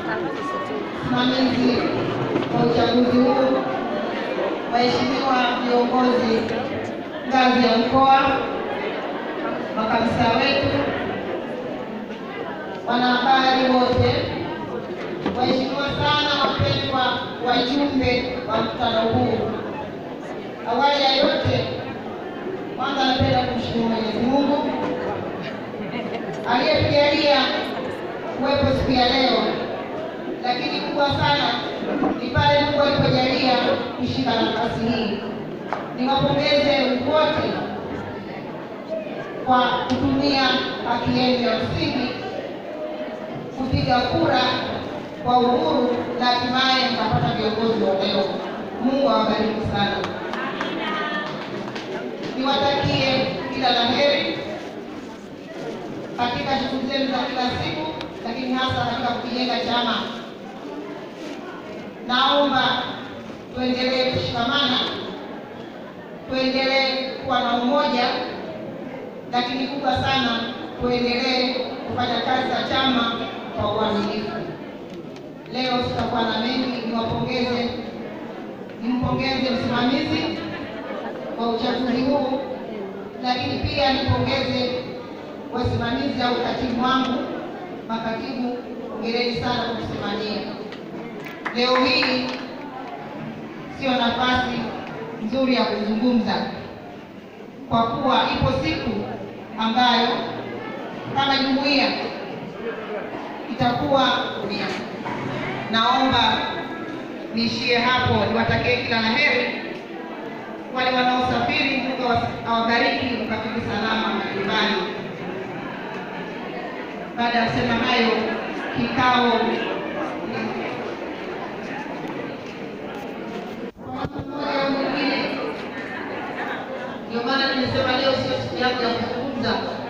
msimamizi wa uchaguzi huu, waheshimiwa viongozi ngazi ya mkoa, makamisa wetu, wanahabari wote, waheshimiwa sana wapendwa wajumbe wa mkutano huu. Awali ya yote, kwanza napenda kumshukuru Mwenyezi Mungu aliyetujalia kuwepo siku ya leo, lakini kubwa sana ni pale Mungu alipojalia kushika nafasi hii. Niwapongeze wote kwa kutumia haki yenu ya msingi kupiga kura kwa uhuru na hatimaye mkapata viongozi wa leo. Mungu awabariki sana. Niwatakie kila la heri katika shughuli zenu za kila siku, lakini hasa katika kukijenga chama. Naomba tuendelee kushikamana, tuendelee kuwa na umoja, lakini kubwa sana tuendelee kufanya kazi za chama kwa uaminifu. Leo sitakuwa na mengi, niwapongeze, nimpongeze msimamizi wa uchaguzi huu, lakini pia nipongeze wasimamizi au katibu wangu, makatibu, hongereni sana kwa kusimamia. Leo hii sio nafasi nzuri ya kuzungumza, kwa kuwa ipo siku ambayo kama jumuiya itakuwa dunia. Naomba niishie hapo, niwatakie kila la heri wale wanaosafiri, Mungu awabariki mkafiki salama majumbani. Baada ya kusema hayo, kikao mmoja au mwingine, ndio maana nimesema leo sio siku yangu ya kuzungumza